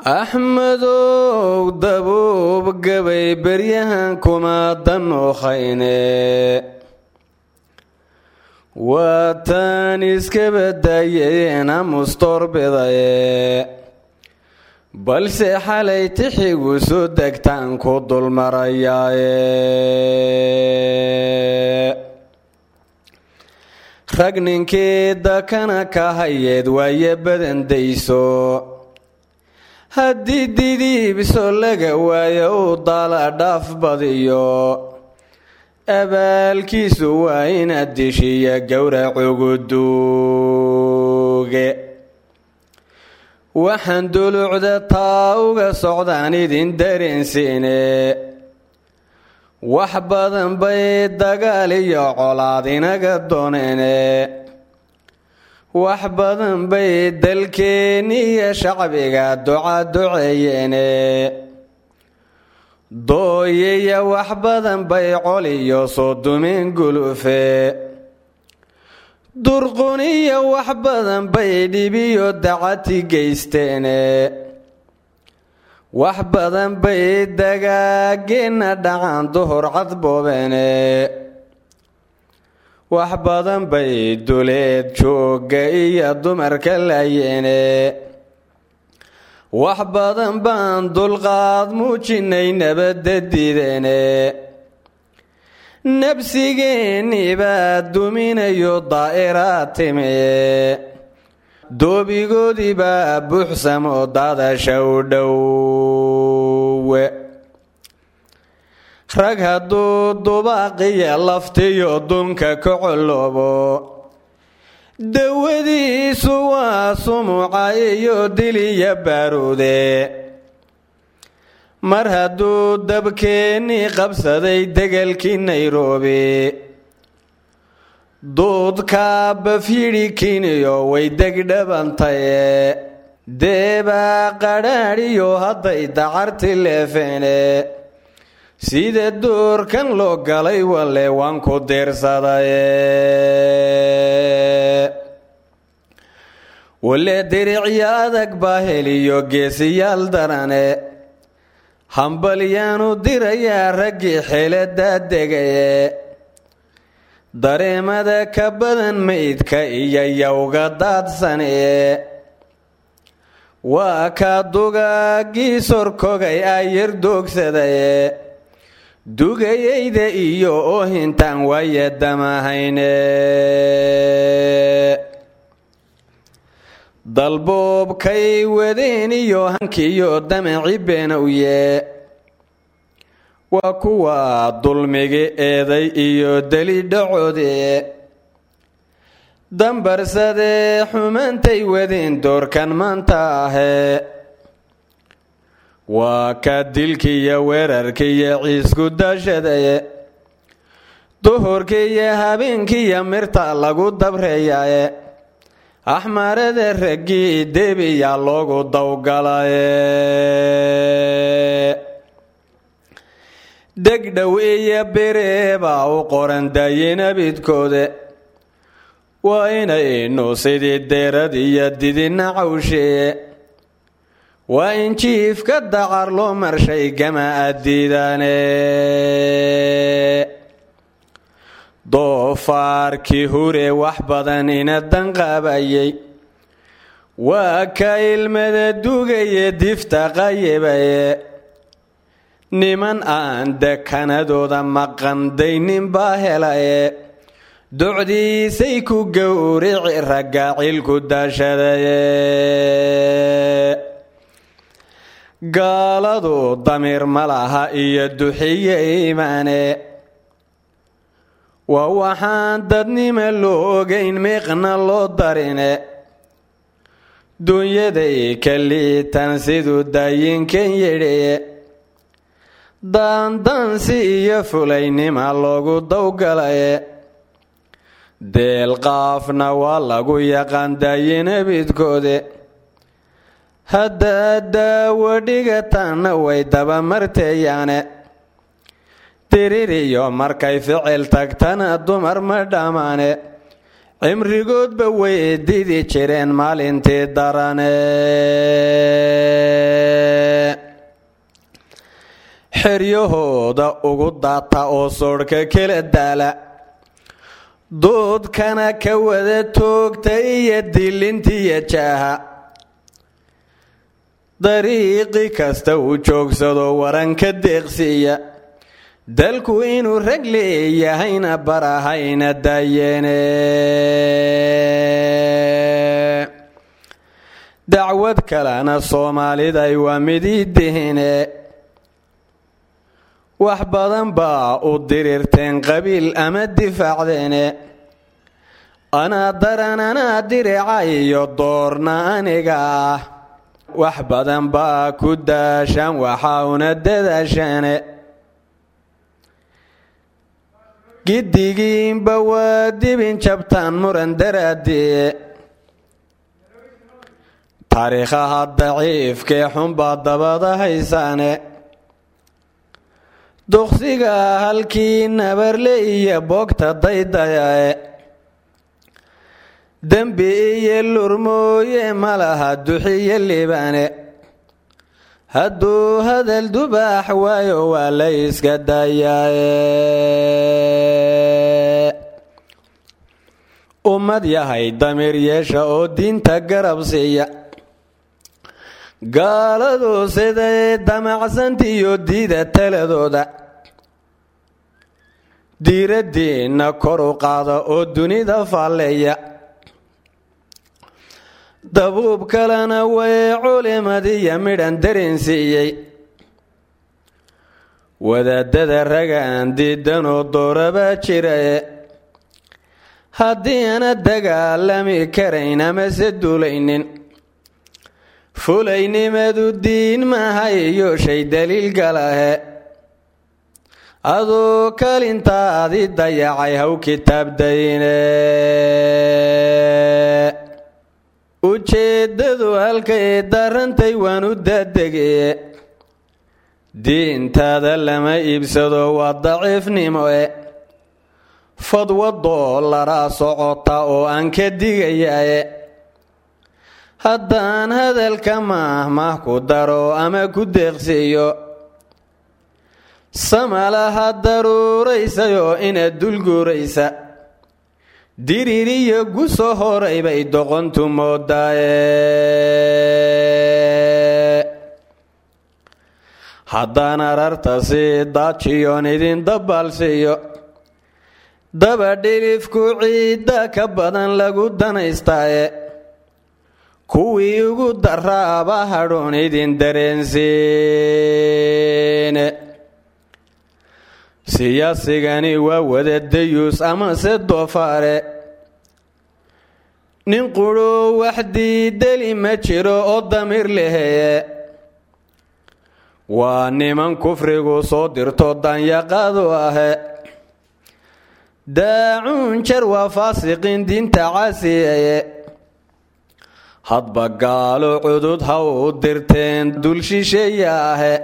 axmedow dabuub gabay beryahan kuma danuukhayne waataan iska badaayeena mustoorbidaye balse xalay tixigu soo degtaan ku dulmarayaaye rag ninkii dakana ka hayeed waaye badandayso haddii didiibso laga waayo uu daala dhaaf badiyo abaalkiisu waa inaad dishiya gowracugu duuge waxaan dulucda taa uga socdaan idin dareensiine wax badan bay dagaal iyo colaad inaga dooneene wax badan bay dalkeenni iyo shacbiga duca duceeyeene dooyaya wax badan bay col iyo soo dumeen gulufe durquniyo wax badan bay dhibiyo dacati geysteene wax badan bay dagaageenna dhacan duhur cadboobeene wax badan bay duleed joogga iyo dumarka laayeene wax badan baan dulqaad muujinay nabadda diideene nabsigeenni baa duminayo daa'iraad timee doobigoodii baa buuxsamo daadasha u dhowe rag hadduu dubaaqiya laftiyo dunka ka coloobo dawadiisu waa sumuca iyo diliya baaruude mar hadduu dabkeennii qabsaday degelkii nairobi duudkaa bafyidhi kiniyo way degdhabantaye deebaa qadhaadhiyo hadday dacarti leefeene sida doorkan loo galay walle waan ku diirsadaye walle diricyo adag baa heliyo geesiyaal darane hambalyaanu dirayaa raggii xeeladaa degaye dareemada ka badan maydka iyo yowga daadsanee waa kaa dugaagii sorkogay ayar doogsadaye dugayayda iyo oohintaan waaye damahayne dalboobkay wadeen iyo hankiyo damaci beenowye waa kuwa dulmigi eeday iyo deli dhacoode dambarsadee xumaantay wadeen doorkan maanta ahee waa ka dilkiiyo weerarkiiyo ciisku daashadaye duhurkiiyo habeenkiiyo mirta lagu dabreeyaye axmarada raggii debiyaa loogu dawgalaye degdhow iyo bereebaa u qoran daayinabidkoode waa inaynu sidii deerad iyo didina cawsheeye waa in jiifka dacar loo marshay gama addiidaane doofaarkii hure wax badan ina danqaabayay waa ka ilmada dugaye difta qayibaye niman aan dekanadooda maqandaynin baa helaye docdiisay ku gowrici ragaacilku daashadaye gaaladu damiir ma laha iyo duxiye iimaane waa waxaan dadnima loo ogayn miiqna loo darine dunyaday ka liitan siduu daayinkan yidhiye daandaansi iyo fulaynima loogu dawgalaye deelqaafna waa lagu yaqaan daayinabidkoode haddaad daawo dhigataanna way dabamarteeyaane diririyo markay ficil tagtana dumar ma dhammaane cimrigoodba way didi jireen maalintii darane xeryahooda ugu daata oo soodhka kala daala doodkana ka wada toogta iyo dilintiiyo jaaha dariiqi kasta uu joogsado waranka deeqsiiya dalku inuu rag leeyahayna barahayna daayeene dacwad kalena soomaaliday waa midii dihine wax badan baa u dirirteen qabiil ama difaacdeene anaa daran anaa dirica iyo doorna aniga ah wax badan baa ku daashaan waxaa una dadaashaane giddigiinba waa dibin jabtaan muran daraadee taariikhaha daciifkee xunbaa dabada haysaane duqsiga halkii nabarle iyo boogta daydayae dembi iyo lurmooye ma laha duxiyo libaane hadduu hadal dubaax waayo waa la iska dayaaye ummad yahay damiir yeesha oo diinta garab siiya gaaladu siday damacsantiiyo diida taladooda diiraddiinna kor u qaada oo dunida faalleeya dabuub kalena way culimadiiyo midhan dareensiiyey wadaadada ragaan diidanoo doorabaa jiraye haddii ana dagaalami karayn amase duulaynin fulaynimadu diin maaha iyo shay daliil galahe aduu kalintaadii dayacay haw kitaabdayne ujeeddadu halkay darantay waan u daadegeye diintaada lama iibsado waa daciifnimo e fadwa doolaraa socota oo aan ka digayaye haddaan hadalka mahmah ku daro ama ku deeqsiiyo samalaha daruuraysayoo inaad dulguuraysa diririyo guso horay bay doqontu moodaaye haddaan ararta si daajiyoon idin dabaalsiiyo daba dhilifku ciidda ka badan lagu danaystaaye kuwii ugu daraaba hadhuun idin dareensiine siyaasigani waa wada dayuus amase doofaare nin qudhoo wax diideli ma jiro oo damiir leheye waa niman kufrigu soo dirto danyaqaadu ahe daacuun jar waa faasiqiin diinta caasiyeye hadba gaalo cudud ha u dirteen dul shisheeya ahe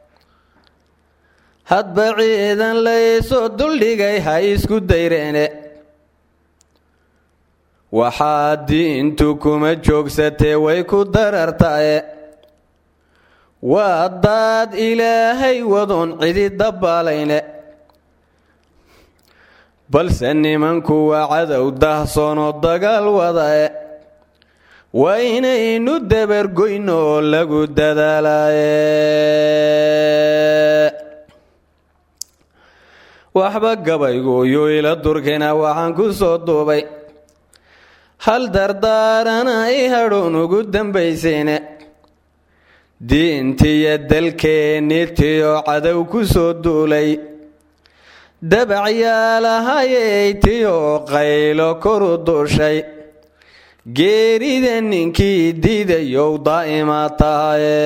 hadba ciidan laysoo duldhigay ha isku dayreene waxaa diintu kuma joogsatee way ku darartae waa daad ilaahay wadoon cidi dabbaalayne balse nimanku waa cadow dahsoonoo dagaal wadae waa inaynu dabargoyno oo lagu dadaalaye waxba gabaygu yuu ila durkina waxaan ku soo duubay hal dardaarana i hadhown ugu dambaysayne diintiyo dalkeennitiyo cadow ku soo duulay dabacyaalahayay tiyo qaylo koru duushay geerida ninkii diidayow daa'ima tahaye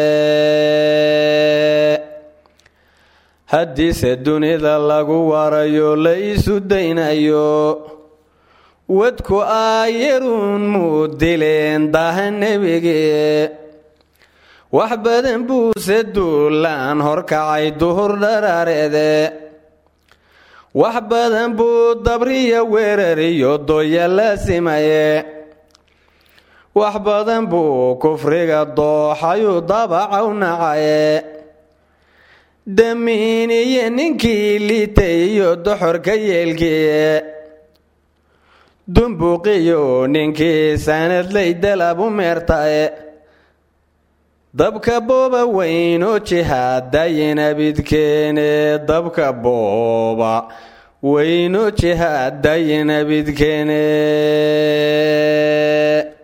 haddiise dunida lagu warayo la isu daynayo wadku aayaruun muu dileen daha nebigee wax badan buuse duulaan horkacay duhur dharaareede wax badan buu dabriya weerariyo dooya laasimaye wax badan buu kufriga dooxayuu dabacaw nacaye damiiniye ninkii liitay iyo doxorka yeelkii dumbuqiyo ninkii sanadlay dalabu meertae dabka booba weynoo jihaadayinabidkeene dabka booba weynoo jihaadayinabidkeene